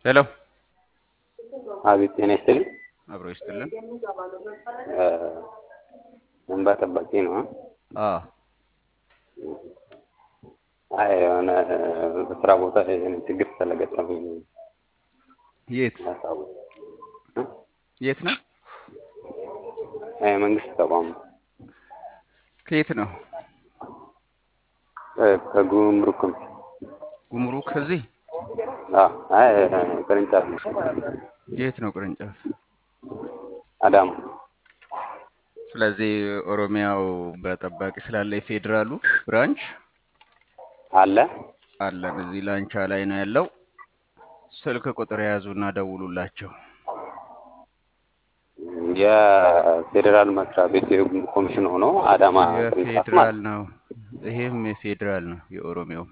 ሄሎ አቤት ጤና ይስጥልኝ። አብሮ ይስጥልን። እንባ ጠባቂ ነው። አዎ አይ የሆነ በስራ ቦታ ላይ የሆነ ችግር ስለገጠመኝ የት ሀሳቡ የት ነው? መንግስት ተቋም ከየት ነው? ከጉምሩክም ጉምሩክ እዚህ አይ ቅርንጫፍ የት ነው ቅርንጫፍ? አዳማ ስለዚህ ኦሮሚያው በጠባቂ ስላለ የፌዴራሉ ብራንች አለ አለን እዚህ ላንቻ ላይ ነው ያለው። ስልክ ቁጥር የያዙና ደውሉላቸው። የፌዴራል መስሪያ ቤት ኮሚሽን ሆኖ አዳማ ቅርንጫፍ የፌዴራል ማለት ነው። ይሄም የፌዴራል ነው። የኦሮሚያው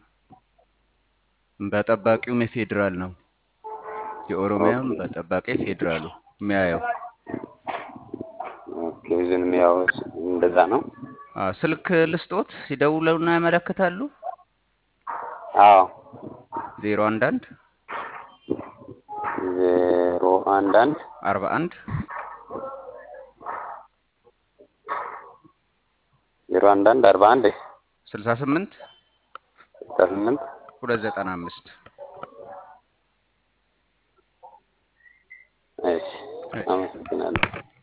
በጠባቂውም የፌዴራል ነው። የኦሮሚያም በጠባቂ ፌዴራሉ የሚያየው ኦኬ ዝንም ያው እንደዛ ነው። አዎ፣ ስልክ ልስጦት ሲደውሉና ያመለክታሉ። አዎ ዜሮ አንድ አንድ ዜሮ አንድ አንድ አርባ አንድ ዜሮ አንድ አንድ አርባ አንድ ስልሳ ስምንት ስልሳ ስምንት ሁለት ዘጠና አምስት እሺ አመሰግናለሁ።